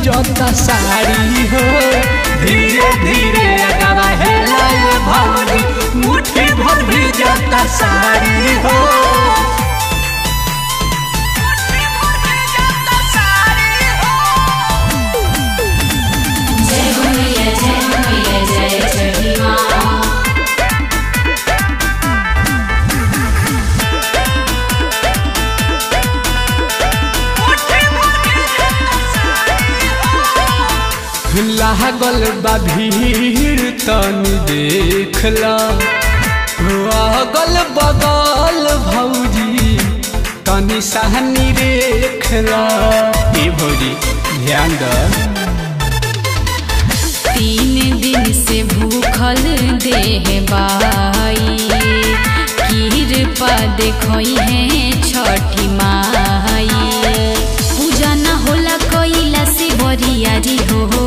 भीजता साड़ी हो धीरे धीरे अगवा हेला ये भौजी मुट्ठी भर भीजता साड़ी हो जय मैया जय मैया जय छठी माँ लागल बा भीड़ तनी देखला अगल बगल भौजी तनी सहनी रेखला ए भौजी ध्यान द तीन दिन से भूखल देह बाई कृपा देखई है छठी माई पूजा न होला कैला से बरियारी हो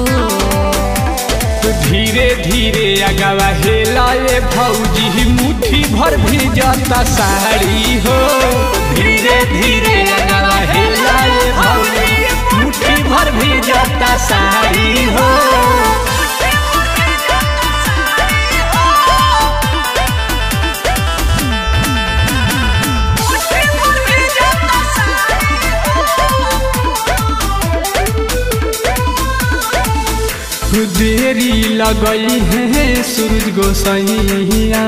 धीरे धीरे अगवा हेला ये भौजी मुट्ठी भर भीजता साड़ी हो धीरे धीरे अगवा हेला ये भौजी मुट्ठी भर भीजता साड़ी हो देरी लगई है सूरज गोसैया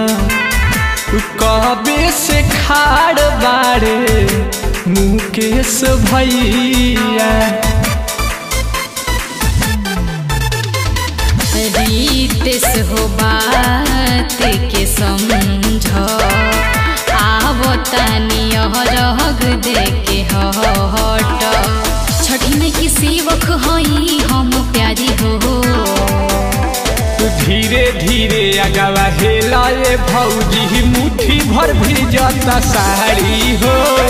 कबे से खाड़ बाड़े मुकेश भैया रीतेस हो बात के समझ आवतानी रग दे के हट छठी में की सेवक हई हम प्यारी हो धीरे धीरे अगवा हेला ये भौजी मुट्ठी भर भीजता साड़ी हो